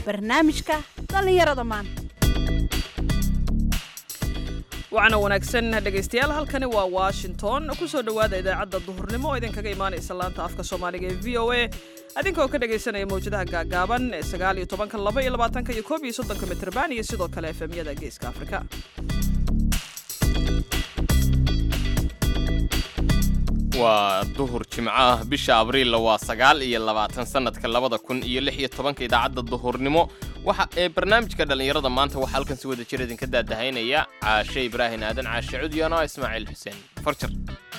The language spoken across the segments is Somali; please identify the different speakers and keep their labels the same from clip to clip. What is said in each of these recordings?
Speaker 1: barnaamijka dhallinyarada maanta
Speaker 2: waxaana wanaagsan dhegaystayaal halkani waa washington kusoo dhowaada idaacadda duhurnimo oo idinkaga imaanaysa laanta afka soomaaliga ee v o a adinkaoo ka dhegaysanaya mawjadaha gaagaaban ee sagaal iyo tobanka laba iyo labaatanka iyo koob iyo soddonka mitrban iyo sidoo kale efemyada geeska afrika
Speaker 3: waa duhur jimco ah bisha abriilla waa sagaal iyo labaatan sannadka labada kun iyo lix iyo tobanka idaacadda duhurnimo waxa ee barnaamijka dhallinyarada maanta waxaa halkan si wada jir idinka daadahaynaya caashe ibraahin aadan caashe cudyan oo ismaaciil xuseen farjar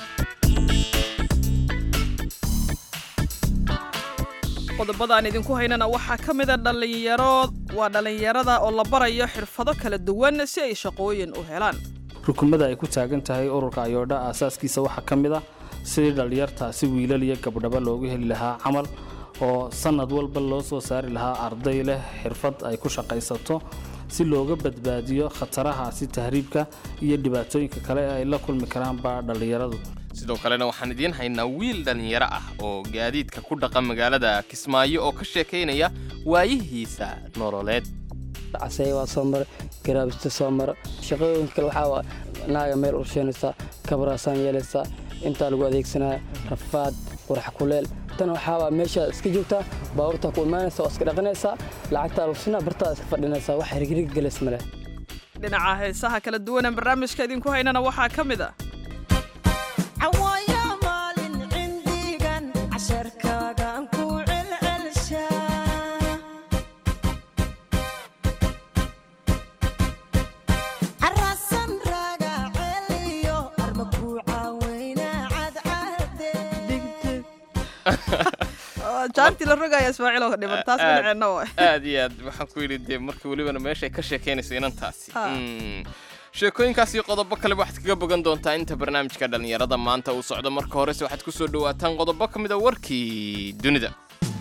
Speaker 2: qodobadaan idinku haynana waxaa ka mida dhallinyaro waa dhallinyarada oo la barayo xirfado kala duwan si ay shaqooyin u helaan
Speaker 4: rukumada ay ku taagan tahay ururka ayoodha aasaaskiisa waxaa ka mid ah sidii dhallinyartaasi wiilal iyo gabdhaba loogu heli lahaa camal oo sannad walba loo soo saari lahaa arday leh xirfad ay ku shaqaysato si looga badbaadiyo khatarahaasi tahriibka iyo dhibaatooyinka kale ee ay la kulmi karaanba dhallinyaradu
Speaker 3: sidoo kalena waxaan idiin haynaa wiil dhallinyaro ah oo gaadiidka ku dhaqa magaalada kismaayo oo ka sheekaynaya waayihiisa nololeed
Speaker 5: casey waa soo mara garaabista soo mara shaqooyinka kale waxaa naaga meel ursheynaysaa kabaraasaan yeelaysaa intaa lagu adeegsanaya rafaad qurax kuleel tan waxaabaa meeshaa iska joogtaa baabuurtaa ku imaanaysa oo iska dhaqanaysaa lacagtaa lugsinaa bartaa iska fadhinaysaa wax hirgirig gelis male
Speaker 2: dhinaca heesaha kala duwanee barnaamijka idinku haynana waxaa ka mid a jaantii la rogaya ismaaciil oo dhiman taas dhinaceenna wa
Speaker 3: aad iyo aad waxaan ku yidhi dee marka welibana meeshay ka sheekaynayso inantaasi
Speaker 2: Ha.
Speaker 3: Mm. sheekooyinkaas iyo qodobo kaleba waxaad kaga bogan doontaa inta barnaamijka dhallinyarada maanta uu socdo marka horese waxaad ku soo dhowaataan qodobo ka mid a warkii dunida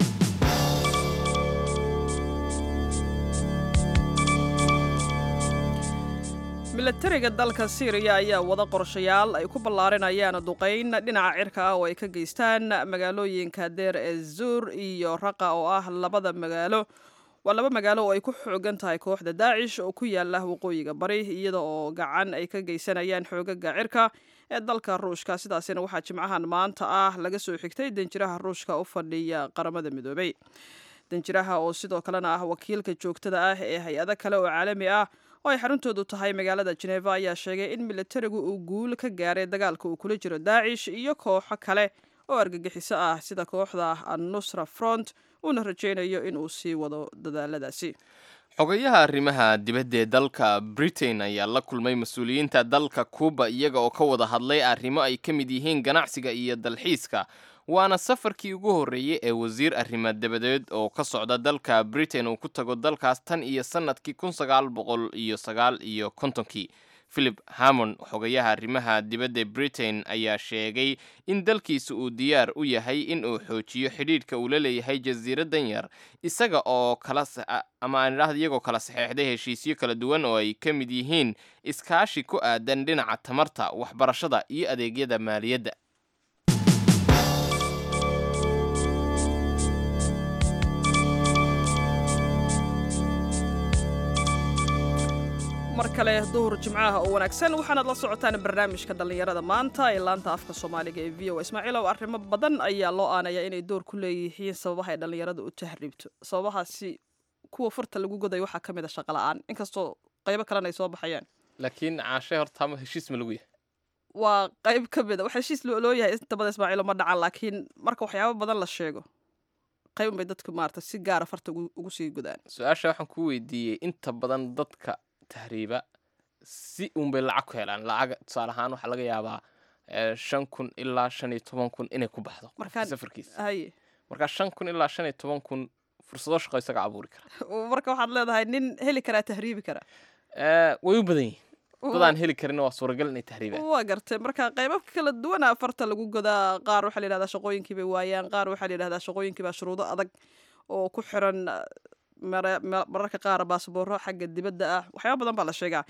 Speaker 2: milatariga dalka siiriya ayaa wada qorshayaal ay ku ballaarinayaan duqayn dhinaca cirka ah oo ay ka geystaan magaalooyinka deer ee zuur iyo raqa oo ah labada magaalo waa laba magaalo oo ay ku xoogan tahay kooxda daacish oo ku yaala waqooyiga bari iyada oo gacan ay ka geysanayaan xoogaga cirka ee dalka ruushka sidaasina waxaa jimcahan maanta ah laga soo xigtay danjiraha ruushka u fadhiya qaramada midoobay danjiraha oo sidoo kalena ah wakiilka joogtada ah ee hay-ado kale oo caalami ah oo ay xaruntoodu tahay magaalada jeneva ayaa sheegay in militarigu uu guul ka gaaray dagaalka uu kula jiro daacish iyo kooxo kale oo argagixiso ah sida kooxda annusra front uuna rajaynayo in uu sii wado dadaaladaasi
Speaker 3: xogayaha arrimaha dibadda ee dalka britain ayaa la kulmay mas-uuliyiinta dalka kuuba iyaga oo ka wada hadlay arrimo ay ka mid yihiin ganacsiga iyo dalxiiska waana safarkii ugu horreeyey ee wasiir arrimo dabadeed oo ka socda dalka britain uu ku tago dalkaas tan iyo sannadkii kun sagaal boqol iyo sagaal iyo kontonkii philip hammond xogayaha arrimaha dibadda britain ayaa sheegay in dalkiisa uu diyaar u yahay in uu xoojiyo xidhiidhka uu la leeyahay jasiiradan yar isaga oo kala ama aan idhaahda iyagoo kala saxeexday heshiisyo kala duwan oo ay ka mid yihiin iskaashi ku aadan dhinaca tamarta waxbarashada iyo adeegyada maaliyadda
Speaker 2: mar kale duhur jimcaha oo wanaagsan waxaanaad la socotaan barnaamijka dhallinyarada maanta ee laanta afka soomaaliga ee v o ismaaciilow arrimo badan ayaa loo aanaya inay door ku leeyihiin sababaha ay dhallinyarada u tahriibto sababahaasi kuwa furta lagu godayo waxaa ka mid a shaqa la-aan inkastoo qaybo kalena ay soo baxayaan
Speaker 3: laakiin caashe horta ama heshiis ma lagu yahay
Speaker 2: waa qayb ka mid a wax heshiis loo loo yahay inta badan ismaaciilo ma dhacan laakiin marka waxyaabo badan la sheego qayb bay dadku maarata si gaara farta ugu ugu sii godaan
Speaker 3: su-aasha waxaan ku weydiiyey inta badan dadka tahriiba si unbay lacag ku helaan lacag tusaale ahaan waxaa laga yaabaa eh, shan kun ilaa shan iyo toban kun inay ku baxdo
Speaker 2: Markaan-
Speaker 3: safarkiisa
Speaker 2: haye
Speaker 3: markaa shan kun ilaa shan iyo toban kun fursado shaqo isaga abuuri kara
Speaker 2: marka waxaad leedahay nin heli karaa tahriibi kara
Speaker 3: Eh, way u badan yihiin dadaan heli karin waa suuragal inay tahriibaan
Speaker 2: waa gartay marka qaybabka kala duwana farta lagu godaa qaar waxaa la yidhahdaa shaqooyinkii bay waayaan qaar waxaa la yidhahdaa shaqooyinkii baa shuruudo adag oo ku xiran mare- ma- mararka qaar baasbooro xagga dibadda ah waxyaaba badan baa la sheegaa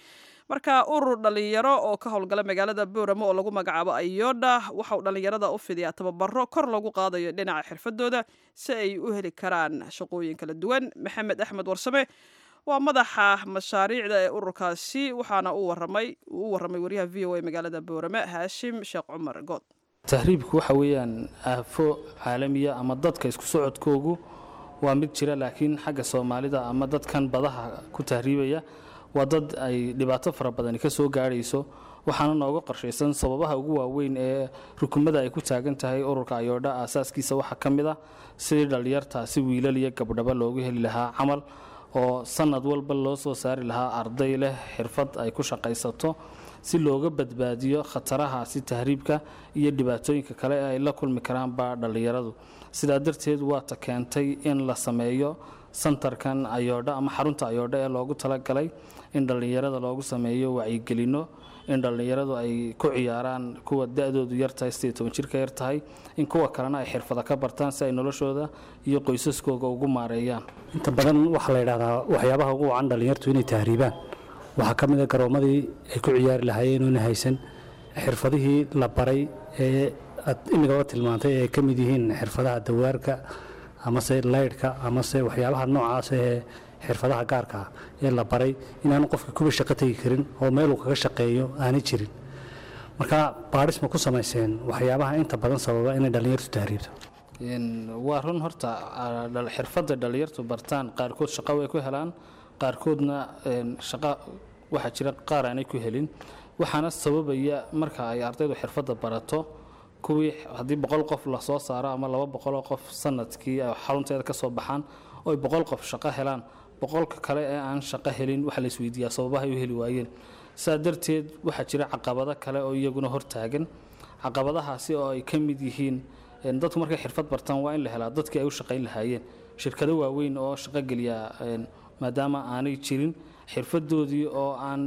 Speaker 2: marka urur dhalinyaro oo ka howlgala magaalada booramo oo lagu magacaabo ayodha waxa uu dhalinyarada u fidiyaa tababaro kor lagu qaadayo dhinaca xirfadooda si ay u heli karaan shaqooyin kala duwan maxamed axmed warsame waa madaxa mashaariicda ee ururkaasi waxaana uu waramay uu u waramay wariyaha v o a magaalada boorame haashim sheekh cumar good
Speaker 4: tahriibku waxa weeyaan aafo caalamiya ama dadka isku socodkoogu waa mid jira laakiin xagga soomaalida ama dadkan badaha ku tahriibaya waa dad ay dhibaato fara badani ka soo gaadhayso waxaana nooga qorshaysan sababaha ugu waaweyn ee rukumada ay ku taagan tahay ururka ayoodha aasaaskiisa waxaa ka mid ah sidii dhallinyartaasi wiilal iyo gabdhaba loogu heli lahaa camal oo sanad walba loo soo saari lahaa arday leh xirfad ay ku shaqaysato si looga badbaadiyo khatarahaasi tahriibka iyo dhibaatooyinka kale ee ay la kulmi karaanba dhallinyaradu sidaa darteed waata keentay in la sameeyo santarkan ayoodha ama xarunta ayoodha ee loogu talagalay in dhallinyarada loogu sameeyo wacyigelino in dhallinyaradu ay ku ciyaaraan kuwa da-doodu yartahay sideed toban jirka yar tahay in kuwa kalena ay xirfada ka bartaan si ay noloshooda iyo qoysaskooga ugu maareeyaan
Speaker 6: inta badan waxaa la yidhahdaa waxyaabaha ugu wacan dhallinyartu inay tahriibaan waxaa ka mid a garoomadii ay ku ciyaari lahaayeen oona haysan xirfadihii la baray ee aad imigaba tilmaantay ee ka mid yihiin xirfadaha dawaarka amase laydhka amase waxyaabaha noocaas ee xirfadaha gaarka ah ee la baray inaanu qofka kuba shaqo tegi karin oo meeluu kaga shaqeeyo aanay jirin marka baadhis ma ku samayseen waxyaabaha inta badan sababa inay dhallinyartu tahriibto
Speaker 4: waa run horta xirfadda dhallinyartu bartaan qaarkood shaqo way ku helaan qaarkoodna shaqo waxaa jira qaar aanay ku helin waxaana sababaya marka ay ardaydu xirfadda barato kuwii haddii boqol qof lasoo saaro ama laba boqoloo qof sanadkii ay xarunteeda ka soo baxaan oo ay boqol qof shaqo helaan boqolka kale ee aan shaqo helin waxaa la isweydiiyaa sababahay u heli waayeen saa darteed waxaa jira caqabado kale oo iyaguna hortaagan caqabadahaasi oo ay ka mid yihiin dadku markay xirfad bartaan waa in la helaa dadkii ay u shaqayn lahaayeen shirkado waaweyn oo shaqo geliya maadaama aanay jirin xirfadoodii oo aan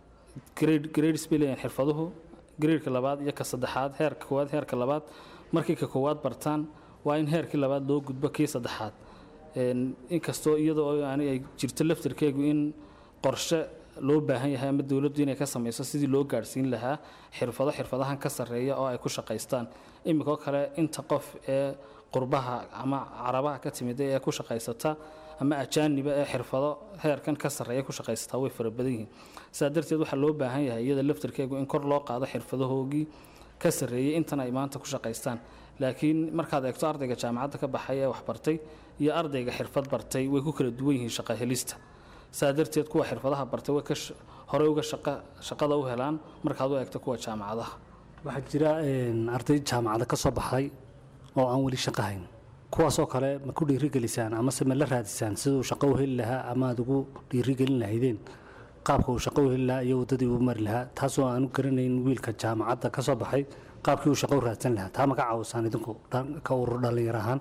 Speaker 4: grades bay leeyihin xirfaduhu graedka labaad iyo ka saddexaad heerka koowaad heerka labaad markay ka koowaad bartaan waa in heerkii labaad loo gudbo kii saddexaad inkastoo iyadoo aan ay jirto laftarkeegu in qorshe loo baahan yahay ama dowladdu inay ka samayso sidii loo gaadhsiin lahaa xirfado xirfadahan ka sarreeya oo ay ku shaqaystaan iminkoo kale inta qof ee qurbaha ama carabaha ka timida ee ku shaqaysata ama ajaaniba ee xirfado heerkan ka sarreeya ku shaqaysataa way fara badan yihiin sidaa darteed waxaa loo baahan yahay iyada laftarkeegu in kor loo qaado xirfadahoogii ka sarreeyey intan ay maanta ku shaqaystaan laakiin markaad eegto ardayga jaamacadda ka baxay ee waxbartay iyo ardayga xirfad bartay way ku kala duwan yihiin shaqo helista saa darteed kuwa xirfadaha bartay way horey uga shaqada u helaan markaad u eegto kuwa jaamacadaha
Speaker 6: waxaa jira arday jaamacada ka soo baxday oo aan weli shaqo hayn kuwaasoo kale ma ku dhiirigelisaan amase ma la raadisaan siduu shaqo u heli lahaa ama aad ugu dhiirigelin lahaydeen qaabka uu shaqo u heli lahaa iyo waddadii uu mari lahaa taasoo aanu garanayn wiilka jaamacadda ka soo baxay qaabkii uu shaqo u raadsan lahaa taa ma ka caawisaan idinku ka urur dhallinyar ahaan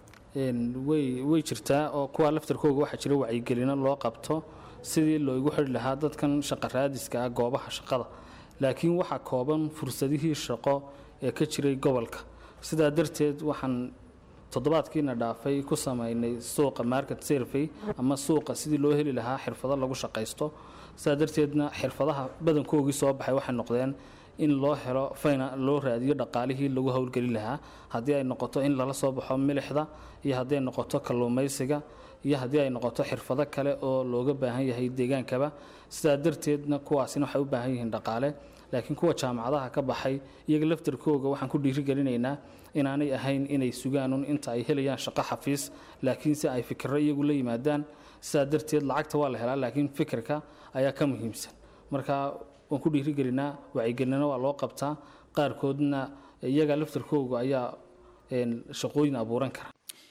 Speaker 4: way way jirtaa oo kuwa laftarkooga waxaa jira wacyigelino loo qabto sidii loogu xidhi lahaa dadkan shaqo raadiska ah goobaha shaqada laakiin waxaa kooban fursadihii shaqo ee ka jiray gobolka sidaa darteed waxaan toddobaadkiina dhaafay ku sameynay suuqa market survey ama suuqa sidii loo heli lahaa xirfado lagu shaqaysto sidaa darteedna xirfadaha badankoogii soo baxay waxay noqdeen in loo helo fayna loo raadiyo dhaqaalihii lagu howlgeli lahaa haddii ay noqoto in lala soo baxo milixda iyo haddii ay noqoto kalluumaysiga iyo haddii ay noqoto xirfado kale oo looga baahan yahay deegaankaba sidaa darteedna kuwaasina waxay u baahan yihiin dhaqaale laakiin kuwa jaamacadaha ka baxay iyaga laftarkooga waxaan ku dhiirigelinaynaa inaanay ahayn inay sugaanun inta ay helayaan shaqo xafiis laakiinse ay fikiro iyagu la yimaadaan sidaa darteed lacagta waa la helaa laakiin fikirka ayaa ka muhiimsan marka waan ku dhiirigelinaa wacyigelinana waa loo qabtaa qaarkoodna iyaga laftarkooga ayaa shaqooyin abuuran kara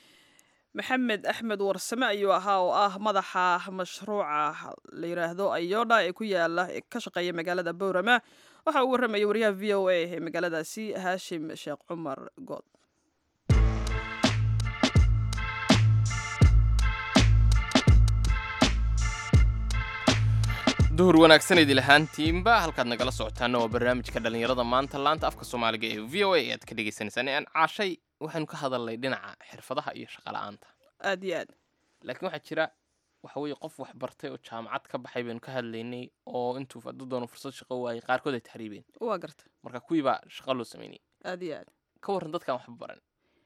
Speaker 2: maxamed axmed warsame ayuu ahaa oo ah madaxa mashruuca la yidhaahdo ayodha ee ku yaala ka shaqeeya magaalada bowrama waxa uu warramaya wariyaha v o a ee magaaladaasi haashim sheekh cumar good
Speaker 3: duhur wanaagsan idil ahaantiinba halkaad nagala socotaana waa barnaamijka dhallinyarada maanta laanta afka soomaaliga ee v o a aad ka dhegeysaneysaan aan caashay waxaynu ka hadalnay dhinaca xirfadaha iyo shaqola'aanta
Speaker 2: aad iyo aad
Speaker 3: laakiin waxaa jira waxa weeye qof wax bartay oo jaamacad ka baxay baynu ka hadlaynay oo intuu hadduu doono fursad shaqo waayay qaarkood ay taxriibeen
Speaker 2: waa garta
Speaker 3: marka kuwii baa shaqo loo sameynayay
Speaker 2: aad iyo aad
Speaker 3: ka warran dadkaan waxba baran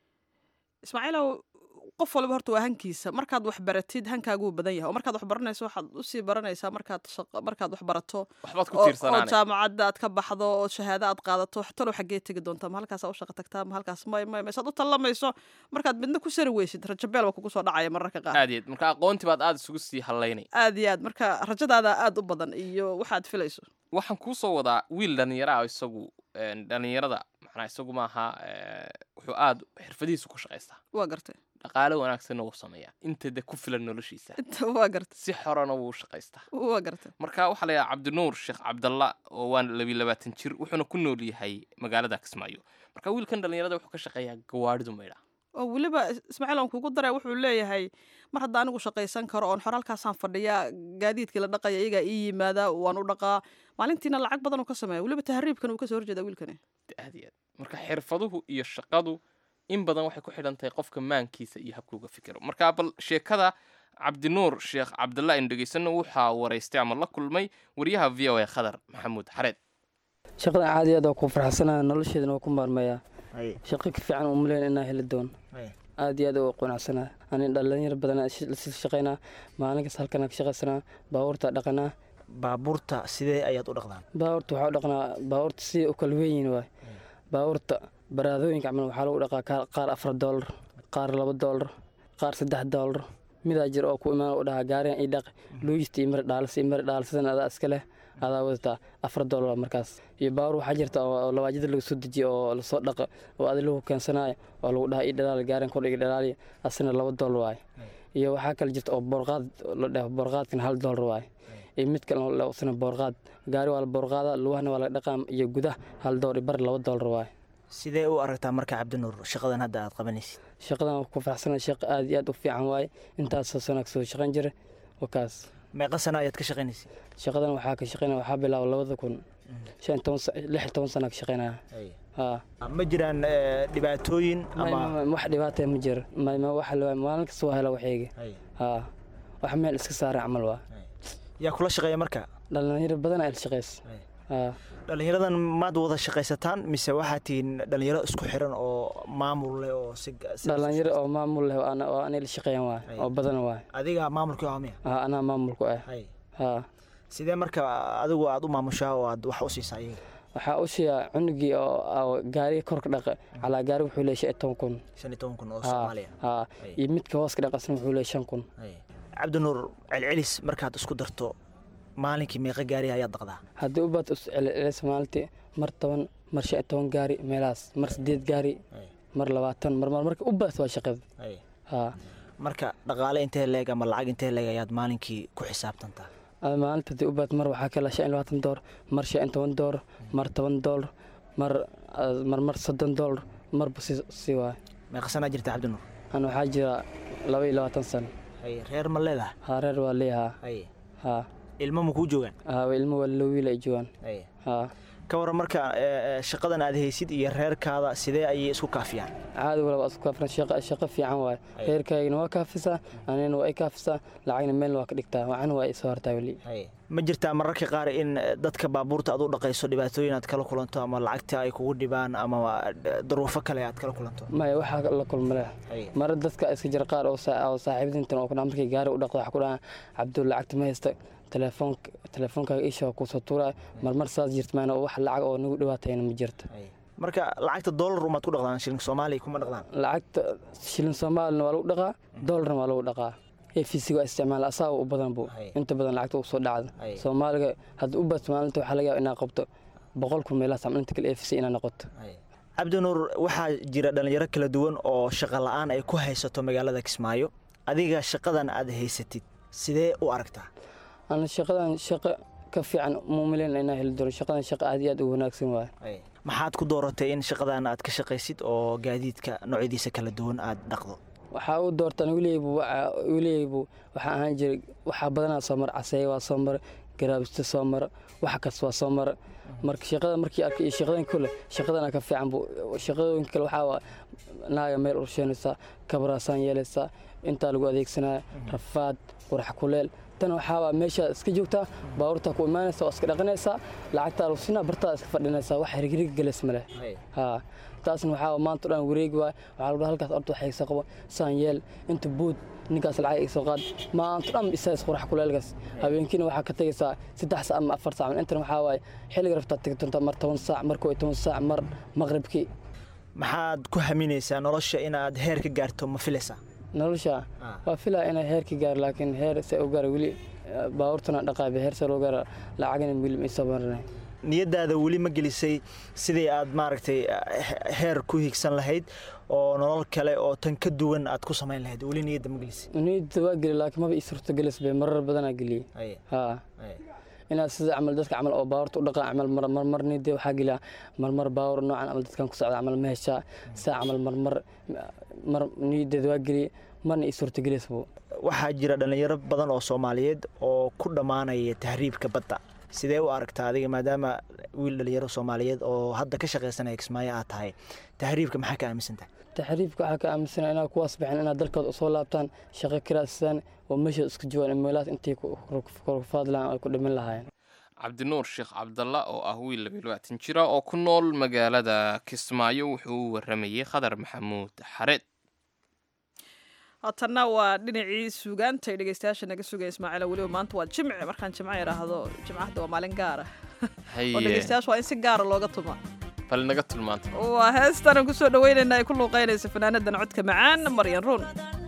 Speaker 2: ismaaciilow qof waliba horta waa hankiisa markaad wax baratid hankaaguu badan yahay oo markaad wax baranayso waxaad usii baranaysaa markaad shaqo markaad wax barato
Speaker 3: waxbaad ku
Speaker 2: oo oo
Speaker 3: tiirsanaanay
Speaker 2: jaamacadda aad ka baxdo oo shahaado aad qaadato talow xaggee tegi doontaa ma halkaasaa u shaqo tagtaa ma halkaas may may maysaad u tallamayso markaad midna ku sari weysid rajabeel waa kugu soo dhacaya mararka qaar
Speaker 3: aad iyo aad marka aqoontii baad aada isugu sii hallaynay
Speaker 2: aad iyo aad marka rajadaada aad u badan iyo waxaad filayso
Speaker 3: waxaan kuu soo wadaa wiil dhallinyaro ah isagu een, dhallinyarada macnaa isagu maaha ee, wuxuu aada xirfadihiisu ku shaqaystaa
Speaker 2: waa gartay
Speaker 3: dhaqaale wanaagsanna wuu sameeyaa inta de ku filan noloshiisa
Speaker 2: inta waa gartay
Speaker 3: si xorana wuu shaqaystaa
Speaker 2: waa gartay
Speaker 3: marka waxaa la yidhaha cabdinuur sheekh cabdalla oo waa labiyo labaatan jir wuxuuna ku nool yahay magaalada kismaayo marka wiilkan dhallinyarada wuxuu ka shaqeeyaa gawaadhidu maydha
Speaker 2: oo weliba is- ismaaciil aan kugu daray wuxuu leeyahay mar hadda anigu shaqaysan karo oon xor halkaasaan fadhiyaa gaadiidkii la dhaqaya iyagaa ii yimaada waan u dhaqaa maalintiina lacag badan uu ka sameeya weliba tahriibkan uu kasoo horjeeda wiilkani
Speaker 3: aad iyo aad marka xirfaduhu iyo shaqadu in badan waxay ku xidhan tahay qofka maankiisa iyo habkuuga fikiro marka bal sheekada cabdinuur sheekh cabdalla aynu dhegaysano waxaa waraystay ama la kulmay wariyaha v o a khadar maxamuud xareed
Speaker 5: shaqadan caadi aad waa ku farxsanaa nolosheedana waa ku maarmayaa
Speaker 7: Haye,
Speaker 5: shaqo ka fiican u maleyn inaa heli doon
Speaker 7: haye.
Speaker 5: aad iyo aad u qanacsanaa ani dhalinyar badan la shaqaynaa maalin kasta halkan ka shaqaysanaa baabuurta dhaqanaa
Speaker 7: baabuurta sidee ayaad u dhaqdaan
Speaker 5: baabuurta waxaa u dhaqnaa baabuurta si u kala weyn yihiin waay baabuurta baraadooyinka camal waxaa lagu dhaqaa qaar- qaar afar doolar qaar laba doolar qaar saddex doolar midaa jir oo ku imaan u dhahaa gaarigan ii dhaq luugista iyo mari dhaalis iyo mari dhaalisidan adaa iska leh adaa wadataa afar doolar waa markaas iyo baabuur waxaa jirta oo oo labaajada lagu soo dejiyo oo lasoo dhaqa oo adi lagu keensanayo oo lagu dhahaa ii dhalaali gaarigan kordhiga dhalaaliya asina laba doolar waaye iyo waxaa kale jirta oo boorqaad la dhaho boorqaadkan hal doolar waaye iyo mid kale oo la usana boorqaad gaari waa la boorqaada lugahana waa la dhaqaa iyo gudah hal doolar iyo bar laba doolar waaye
Speaker 7: sidee u aragtaa marka cabdinuur shaqadan hadda aad qabanaysid
Speaker 5: shaqadan waa ku faraxsana shaqo aad iyo aad u fiican waaye intaasoo sana kasoo shaqayn jira wakaas
Speaker 7: meeqa sano ayaad ka shaqaynaysid
Speaker 5: shaqadan waxaa ka shaqaynaya waxaa bilaaba labada kun shan iyo toban sa- lix iyo toban sana ka shaqaynaya haa
Speaker 7: ma jiraan eh, dhibaatooyin
Speaker 5: May-
Speaker 7: ama
Speaker 5: may- wax dhibaata ma jiro may- may waxa la- maalin kasta waa hela waxayga
Speaker 7: Haye,
Speaker 5: haa wax meel iska saaray camal waa
Speaker 7: yaa kula shaqeeya marka
Speaker 5: dhalinyaro badan ay la shaqays
Speaker 7: Haye.
Speaker 5: haa
Speaker 7: dhallinyaradan maad wada shaqaysataan mise waxaa tihiin dhallinyaro isku xiran oo maamul leh oo si si-
Speaker 5: dhalinyaro oo maamul leh oo ana- oo anay la shaqeeyaan waay
Speaker 7: Haye.
Speaker 5: oo badan waay
Speaker 7: adiga maamulkii waa miya
Speaker 5: haa anaa maamulku ah
Speaker 7: Haye.
Speaker 5: haa
Speaker 7: sidee marka adigu aad u maamushaa oo aad wax u siisaa iyaga
Speaker 5: waxaa u shiyaa cunugii oo oo gaariga korka dhaqa calaa gaari wuxuu leeyahay shan iyo toban kun
Speaker 7: shan iyo toban kun oo
Speaker 5: haa
Speaker 7: soomaaliya
Speaker 5: haa
Speaker 7: Haye.
Speaker 5: iyo midka hooska dhaqasna wuxuu leeyahay shan kun
Speaker 7: Haye. cabdinuur celcelis markaad isku darto maalinkii meeqa gaari ayaad dhaqdaa
Speaker 5: haddii u baad iscelcelis maalintii mar toban mar shan iyo toban gaari meelahaas mar sideed gaari
Speaker 7: Haye.
Speaker 5: mar labaatan mar mar marka u baad waa shaqada
Speaker 7: Haye.
Speaker 5: haa
Speaker 7: marka dhaqaale intee leeg ama lacag intee leeg ayaad maalinkii ku xisaabtantaa
Speaker 5: Ama maalinta haddii u baad mar waxaa kala shan iyo labaatan doolar mar shan iyo toban doolar mar toban doolar mar ah, mar mar soddon doolar marba si si waay
Speaker 7: meeqa sanaa jirta cabdinuur
Speaker 5: ana waxaa jira laba iyo labaatan sano
Speaker 7: haye reer ma leedaha
Speaker 5: haa reer waa leeyahaa
Speaker 7: haye
Speaker 5: haa
Speaker 7: ilmo ma kuu joogaan
Speaker 5: haa ilmo waa loo wiil ay joogaan
Speaker 7: haye
Speaker 5: haa
Speaker 7: ka waran marka eh, eh, shaqadan aad haysid iyo reerkaada sidee ayay isku kaafiyaan
Speaker 5: caadi walba isku kaafran shaqo shaqo fiican waaye
Speaker 7: Ay.
Speaker 5: reerkaygana waa kaafisaa anina waa i kaafisaa lacagna meelna waa ka dhigtaa waxana waa isoo hartaa weli
Speaker 7: haye ma jirtaa mararka qaar in eh, dadka baabuurta aad u dhaqayso dhibaatooyin aad kala kulanto ama lacagta ay kugu dhibaan ama eh, duruufo kale aad kala kulanto
Speaker 5: maya waxaa la kulma leh
Speaker 7: haye
Speaker 5: mara dadka iska jira qaar oo saa- oo saaxiibadintan oo kudhaa markay gaari u dhaqdo waxa ku dhahaan cabdul lacagta ma haysta telefoonk telefoonkaaga isha waa kusoo tuuraya marmar saas jirta maana wax lacag oo nagu dhibaatayna ma jirto
Speaker 7: haye marka lacagta doolar umaad ku dhaqdaan shilinka soomaaliya kuma dhaqdaan
Speaker 5: lacagta shilin soomaalina waa lagu dhaqaa doolarna waa lagu dhaqaa efc waa isticmaala asaa u badan bu
Speaker 7: Hay.
Speaker 5: inta badan lacagta uu soo dhacda
Speaker 7: Hay.
Speaker 5: soomaaliga hadda u bato maalinta waxaa laga yaaba inaad qabto boqol kun meelahaas ama inta kale efc inaad noqoto
Speaker 7: Haye. cabdinuur waxaa jira dhalinyaro kala duwan oo shaqo la-aan ay ku haysato magaalada kismaayo adiga shaqadan aad haysatid sidee u aragtaa
Speaker 5: ana shaqadan shaqo ka fiican muumilen inaa heli doono shaqadan shaqo aad iyo aad u wanaagsan waaye
Speaker 7: Haye. maxaad ku dooratay in shaqadan aad ka shaqaysid oo gaadiidka noocyadiisa kala duwan aad dhaqdo
Speaker 5: waxaa u doortaan wiileybu wiileybu waxaa ahaan jiray waxaa badanaa soo mara caseeye waa soo mara garaabista soo mara wax kasta waa soo mara marka shaqada markii arkay iyo shaqadan kule shaqadana ka fiican bu shaqadooyinka kale waxaa waa naaga meel ursheynaysaa kabaraasaan yeelaysaa intaa lagu adeegsanaya rafaad qurax kuleel tan waxaabaa meesha iska joogtaa baabuurtaa ku imaanaysa waa iska dhaqanaysaa lacagtaa lagu siinaa bartaa iska fadhinaysaa wax hirgirig gelis male haa taasna waxaa maanta o dhan wareegi waay waxaa lagu dhaha halkaas orta waxay iga qabo saan yeel inta buud ninkaas lacag iga soo qaad maanta dhan isaas qurax kuleelkaas habeenkiina waxaa ka tegaysaa saddex saac ama afar saac intan waxaa waaye xilliga rabtaa tegi doontaa mar toban saac mar koo iyo toban saac mar maqribkii
Speaker 7: maxaad ku haminaysaa nolosha inaad heer ka gaarto ma filaysaa
Speaker 5: nolosha waa filaa inay heer ka gaaro laakiin heer se u gaara weli baabuurtana dhaqaabe heer se loo gaara lacagina weli ma isoo marinay
Speaker 7: niyadaada weli ma gelisay sidii aad maaragtay heer ku higsan lahayd oo nolol kale oo tan ka duwan aad ku samayn lahayd weli niyadda ma gelisay
Speaker 5: niyadda waa geli laakiin maba ii suurta gelis bay marar badanaa geliyey haa inaad sida camal dadka camal oo baabuurta u dhaqan camal marmar niyadda waxaa geliya marmar baawur noocan camal dadkan ku socda camal ma heshaa saa camal marmar mar niyaddeeda waa geliyey marna ii suurta gelisbu
Speaker 7: waxaa jira dhallinyaro badan oo soomaaliyeed oo ku dhammaanaya tahriibka badda sidee u aragtaa adiga maadaama wiil dhalinyaro soomaaliyeed oo hadda ka shaqaysanaya kismaayo aad tahay tahriibka maxaa ka aaminsantahay
Speaker 5: taxriibka waxaa ka aaminsana inaad kuwaas baxeen inaad dalkooda usoo laabtaan shaqo kiraasaan oo meesha isku joogaan meelahaas intii kufaadlaan ay ku dhimin lahaayeen
Speaker 3: cabdinuur sheekh cabdalla oo ah wiil labaatan jira oo ku nool magaalada kismaayo wuxuu u waramayey khadar maxamuud xareed
Speaker 2: haatanna waa dhinacii suugaanta ay dhegeystayaasha naga sugaya ismaaciila weliba maanta waa jimce markaan jimco idhaahdo jimcahda waa maalin gaara oo dhegeystayaasha waa in si gaara looga tuma
Speaker 3: bal naga tulmaanta
Speaker 2: waa heestanan kusoo dhaweynayna ay ku luuqeynaysa fanaanadan codka macaan maryan ruun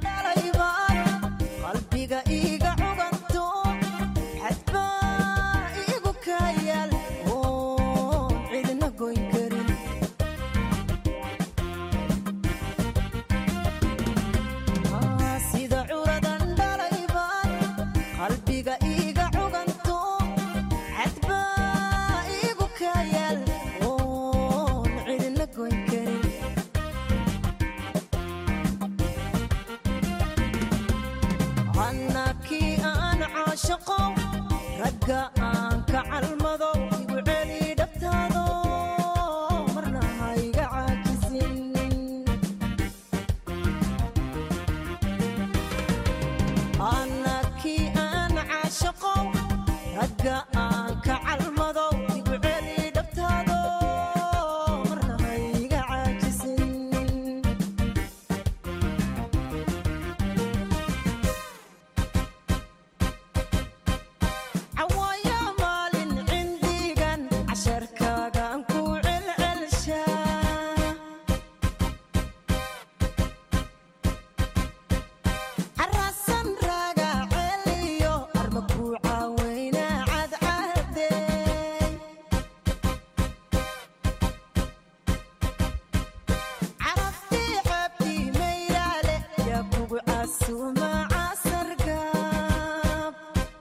Speaker 8: qalbiga iiga cuganto xadbaa iigu kayaal oon cidna goyn karin sida curadan dhalaybaan qalbiga iiga cuganto xadbaa iigu kayaal oon cidna goyn karin annakii aan caashaqo ragga aan ka calmado igu celi dhabtaado marna hayga caajisin annakii aan caashaqo ragga aan ka calmado igu celi dhabtaado marna hayga caajisin cawaaya maalin cindigan casharkaagaan ku celcelshaa carasan raaga celiyo arma ku caaweyna cadcadeey caraftii xabtii mayraale yaa kugu casuuma casargaab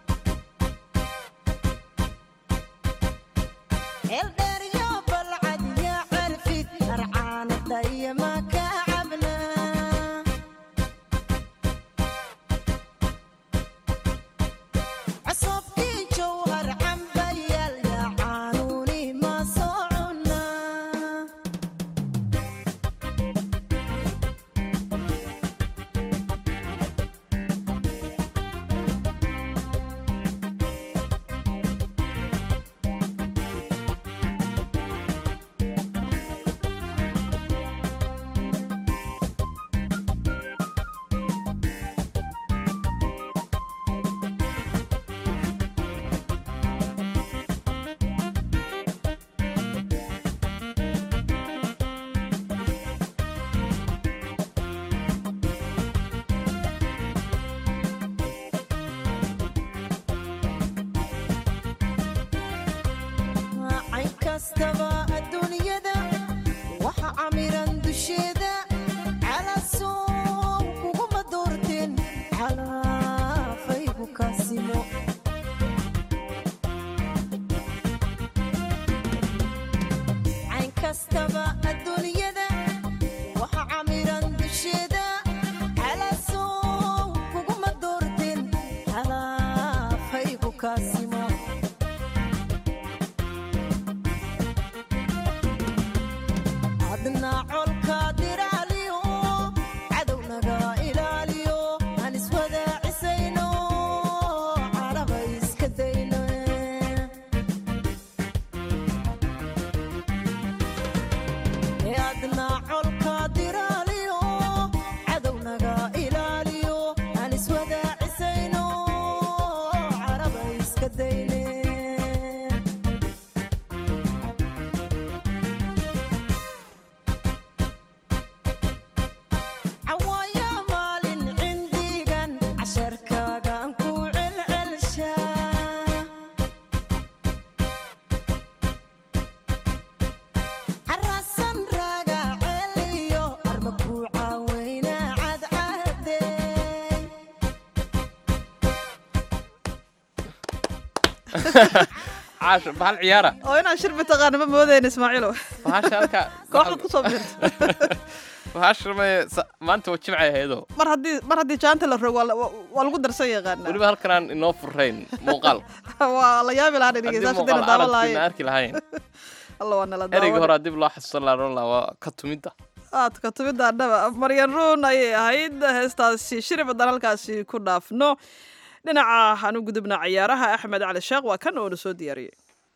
Speaker 8: eldheeryo balcad yaa carfid arcaana dhayama ka cabnaa csobkii jowhar cambayaal yaa caanuuni ma soo cunaa cayn kastaba adduunyada waxa camiran dusheeda calasow kuguma doorteen calaafaygu kaasimo cayn kastaba adduunyada waxa camiran dusheeda calasow kuguma doorteen calaafaygu kaasimo adna colkaad ilaaliyo cadownaga ilaaliyo adna colka diraaliyo cadownaga ilaaliyo aan iswadaacisayno caraba iska dayne cawaaya maalin cindigan casharkaagaan ku celcelshaa carasan raaga celiyo arma ku caaweyna cadcadey
Speaker 3: caasho bahal ciyaara
Speaker 2: oo inaan shirbi taqaana ma moodayn ismaaciilo
Speaker 3: bahasha halka
Speaker 2: kooxda kusoo biirta
Speaker 3: bahasha may maanta waa jimcay ahaydoo
Speaker 2: mar haddii mar haddii jaanta la rogo waa la- waa waa lagu darsan yaqaanaa
Speaker 3: weliba halkanaan inoo furayn muuqaal
Speaker 2: waa la yaabi lahaa
Speaker 3: haddii
Speaker 2: dhegeystayaasha
Speaker 3: muuqaal
Speaker 2: dina daawan
Speaker 3: aragtiina
Speaker 2: lahaayeen
Speaker 3: arki lahayn
Speaker 2: alla waa nala
Speaker 3: ereyga
Speaker 2: daawan
Speaker 3: horaa dib loo xasuusan lahaa oran lahaa waa ka tumidda
Speaker 2: aadka tumidda adhaba maryan ruun ayay ahayd heestaasi shiri badan halkaasi ku dhaafno dhinaca aan u gudubna ciyaaraha axmed cali sheekh waa kan oona soo diyaariyey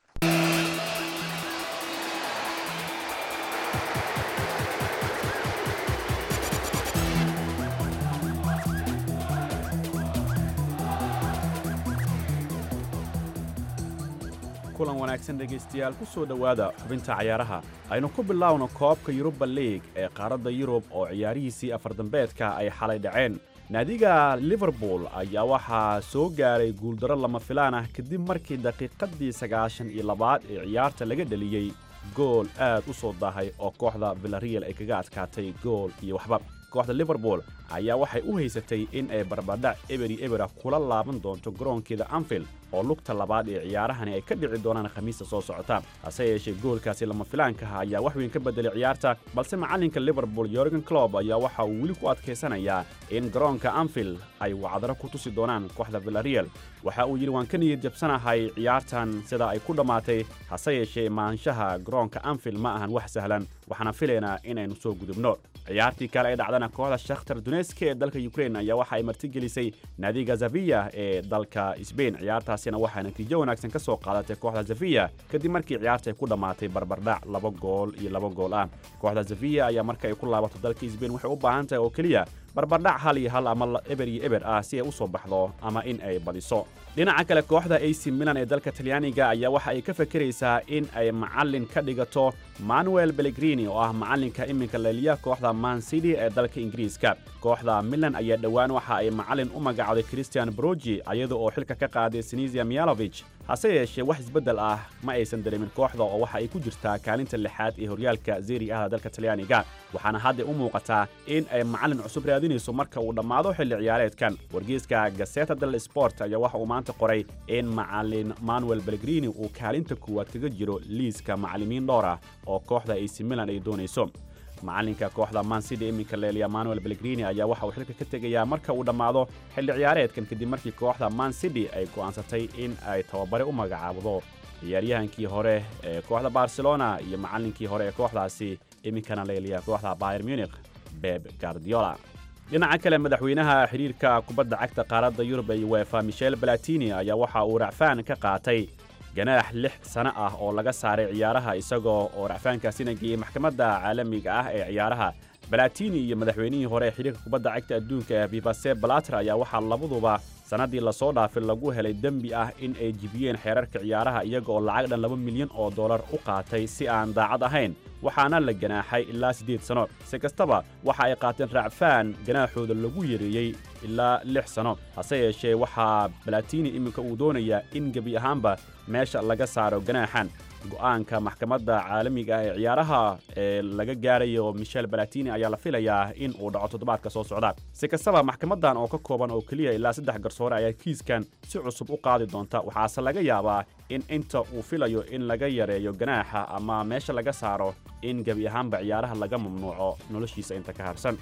Speaker 9: kulan wanaagsan dhegaystayaal ku soo dhowaada xubinta cayaaraha aynu ku bilaawno koobka yuruba liig ee qaaradda yurub oo ciyaarihiisii afardambeedka ay xalay dhaceen naadiga liverpool ayaa waxaa soo gaaray guuldarro lama filaan ah kadib markii daqiiqaddii sagaashan iyo labaad ee ciyaarta laga dheliyey gool aad u soo daahay oo kooxda villarreal ay kaga adkaatay gool iyo waxba kooxda liverpool ayaa waxay u haysatay in ay barbardhac eberi ebera kula laaban doonto garoonkeeda anfield oo lugta labaad ee ciyaarahani ay ka dhici doonaan khamiista soo socota hase yeeshee goolkaasi lama filaankaha ayaa wax weyn ka bedelay ciyaarta balse macallinka liverpool yorgen clob ayaa waxa uu weli ku adkaysanayaa in garoonka anfield ay wacdaro ku tusi doonaan kooxda villarreal waxa uu yidhi waan ka niyad jabsanahay ciyaartan sida ay ku dhammaatay hase yeeshee maanshaha garoonka anfield ma ahan wax sahlan waxaana filaynaa inaynu soo gudubno ciyaartii kale ee dhacdana kooxda shakhtar duneska ee dalka ukraine ayaa waxa ay martigelisay naadiga zaviya ee dalka sbain ciyaartaasina waxaa natiijo wanaagsan ka soo qaadatay kooxda zaviya kadib markii ciyaarta ay ku dhammaatay barbardhac laba gool iyo laba gool ah kooxda zaviya ayaa marka ay ku laabato dalka sbain waxay u baahan tahay oo keliya barbardhac hal iyo hal ama eber iyo eber ah si ay u soo baxdo ama in ay badiso dhinaca kale kooxda ac milan ee dalka talyaaniga ayaa waxa ay ka fakeraysaa in ay macallin ka dhigato manuel bellegrini oo ah macallinka iminka leeliya kooxda man city ee dalka ingiriiska kooxda milan ayaa dhowaan waxa ay macallin u magacawday christian brogi iyada oo xilka ka qaaday sinisia mialovich hase yeeshee wax isbeddel ah ma aysan dareemin kooxda oo waxa ay ku jirtaa kaalinta lixaad ee horyaalka zeri ahda dalka talyaaniga waxaana hadda u muuqataa in ay macallin cusub raadinayso marka uu dhammaado xilli ciyaareedkan wargeyska gaseta del sport ayaa waxa uu maanta qoray in macallin manuel bellegrini uu kaalinta kuwaad kaga jiro liiska macallimiin dhowr ah oo kooxda ac milan ay doonayso macallinka kooxda man city iminka leeliya manuel bellegrini ayaa waxa uu xilka ka tegayaa marka uu dhammaado xilli ciyaareedkan kadib markii kooxda man city ay go'aansatay in ay tababare u magacaabdo ciyaaryahankii hore ee kooxda barcelona iyo macallinkii hore ee kooxdaasi iminkana leeliya kooxda bayer munich beb guardiola dhinaca kale madaxweynaha xidhiirka kubadda cagta qaaradda yurub ee uefa michel balatini ayaa waxa uu racfaan ka qaatay ganaax lix sano ah oo laga saaray ciyaaraha isagoo oo racfaankaasina geeyey maxkamadda caalamiga ah ee ciyaaraha balatini iyo madaxweynihii hore ee xidhiirka kubadda cagta adduunka ee vivase balater ayaa waxaa labaduba sannaddii lasoo dhaafay lagu helay dembi ah in ay jibiyeen xeerarka ciyaaraha iyaga oo lacag dhan laba milyan oo dollar u qaatay si aan daacad ahayn waxaana la ganaaxay ilaa siddeed sano si kastaba waxa ay qaateen racfaan ganaaxooda lagu yareeyey ilaa lix sano hase yeeshee waxaa balatini iminka uu doonayaa in gebi ahaanba meesha laga saaro ganaaxan go'aanka maxkamadda caalamiga ah ee ciyaaraha ee laga gaarayo michel balatini ayaa la filayaa in uu dhaco toddobaadka soo socda si kastaba maxkamaddan oo ka kooban oo keliya ilaa saddex garsoore ayaa kiiskan si cusub u qaadi doonta waxaase laga yaabaa in inta uu filayo in laga yareeyo ganaaxa ama meesha laga saaro in gebi ahaanba ciyaaraha laga mamnuuco noloshiisa inta ka harsan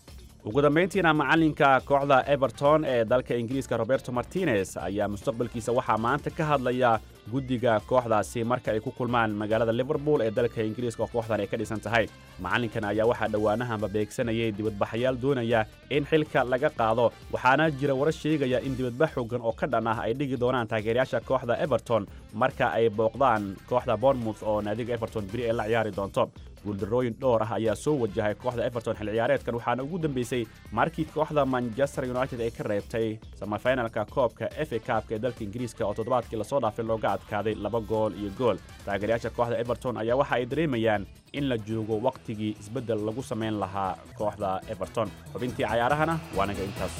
Speaker 9: ugu dambayntiina macallinka kooxda everton ee dalka ingiriiska roberto martinez ayaa mustaqbalkiisa waxaa maanta ka hadlaya guddiga kooxdaasi marka ay ku kulmaan magaalada liverpool ee dalka ingiriiska oo kooxdan ay ka dhisan tahay macallinkan ayaa waxaa dhowaanahanba beegsanayay dibadbaxayaal doonaya in xilka laga qaado waxaana jira warar sheegaya in dibadbax xoogan oo ka dhan ah ay dhigi doonaan taageerayaasha kooxda everton marka ay booqdaan kooxda bournemouth oo naadiga everton beri ay la ciyaari doonto guuldarrooyin dhowr ah ayaa soo wajahay kooxda everton xil ciyaareedkan waxaana ugu dambeysay markii kooxda manchester united ay ka reebtay samafinalka koobka f a kaabka ee dalka ingiriiska oo toddobaadkii lasoo dhaafay looga adkaaday laba gool iyo gool taageerayaasha kooxda everton ayaa waxa ay dareemayaan in la joogo wakhtigii isbeddel lagu samayn lahaa kooxda everton xubintii cayaarahana waa naga intaas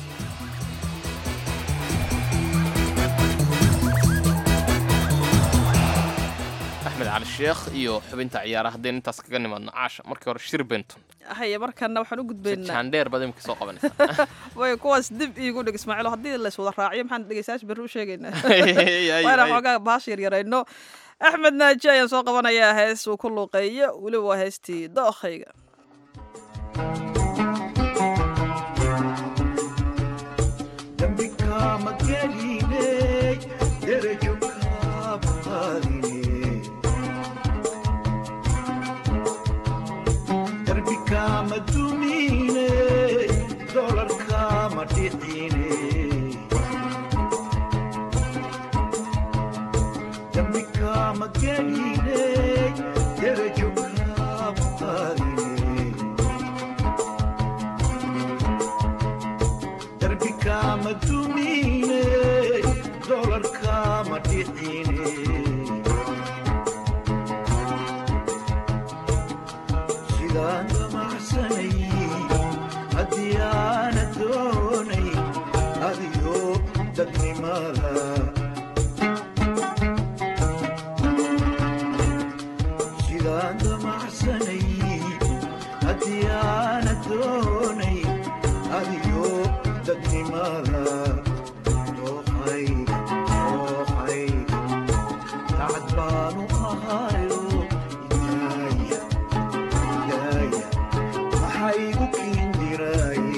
Speaker 3: axmed cali sheekh iyo xubinta ciyaaraha haddaynu intaas kaga nimaadno caasha markii hore shir benton
Speaker 2: haye markana waxaan u gudbaynaa
Speaker 3: jaandheer baad imika soo qabanaysaa
Speaker 2: way kuwaas dib iigu dhig ismaaciilo haddii lays wada raaciyo maxaan dhegeystayaasha berri u sheegaynaa
Speaker 3: Ay, ay,
Speaker 2: waana
Speaker 3: ay.
Speaker 2: xoogaa baasha yaryarayno axmed naaji ayaan soo qabanayaa hees uu ku luuqeeyo weliba waa heestii dookhayga
Speaker 10: dambikama geline derajo kaaba qaadine darbikama dumine dolarkama dhicine dambikama geline derajo kaaba qaadine darbikama dumine dolarkama dhicine sidaan damacsanay haddii aana doonay adiyo dadnimada sidaan damacsanay haddii aana doonay adiyo dadnimada dooqay dooqay dacad baanu ahayo ilaaya ilaaya maxaa igu kiindiraaye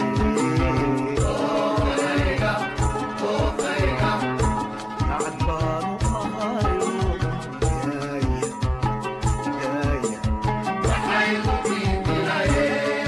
Speaker 10: dacad baanu ahayo ilaaya ilaaya maxaa igu kiindiraaye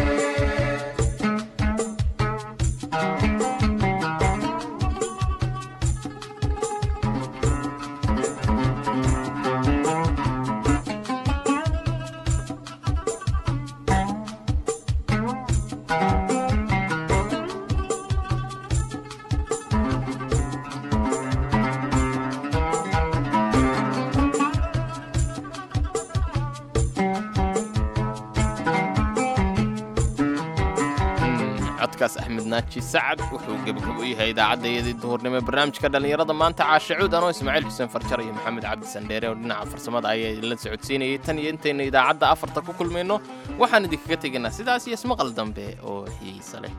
Speaker 3: codkaas axmed naaji sacad wuxuu gebagabo u yahay idaacaddaiyadii duhurnimo ee barnaamijka dhallinyarada maanta caashe cuud anoo ismaaciil xuseen farjar iyo maxamed cabdi sandheere oo dhinaca farsamada ayaa idinla socodsiinayay tan iyo intaynu idaacadda afarta ku kulmayno waxaan idinkaga tegaynaa sidaas iyo ismaqal dambe oo xiisa leh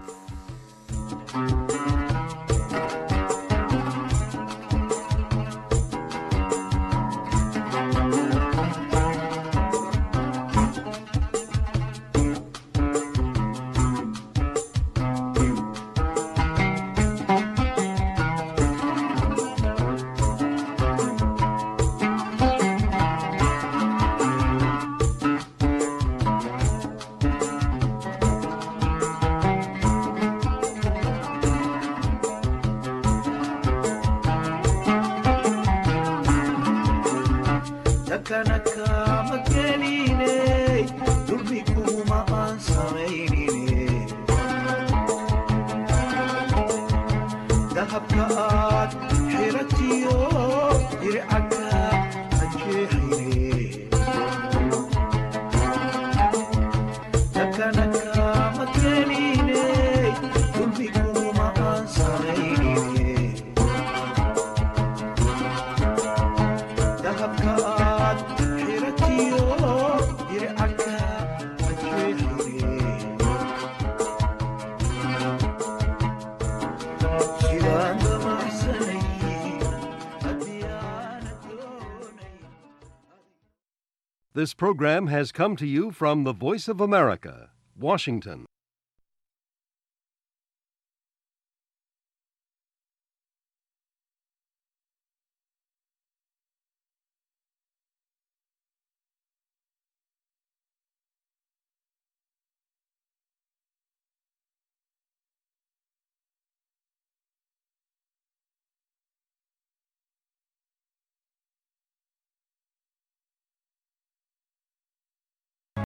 Speaker 10: dakana kama geline dulmi kuma aan samaynine dahabka aad xiratiyo dircaka ajeexine dakana kama geline dulmi kuma aan samaynine dahabka aad xiratiyo dircaka ajeexine sidaan damacsanay haddii aana doonay
Speaker 11: This program has come to you from the Voice of America, Washington.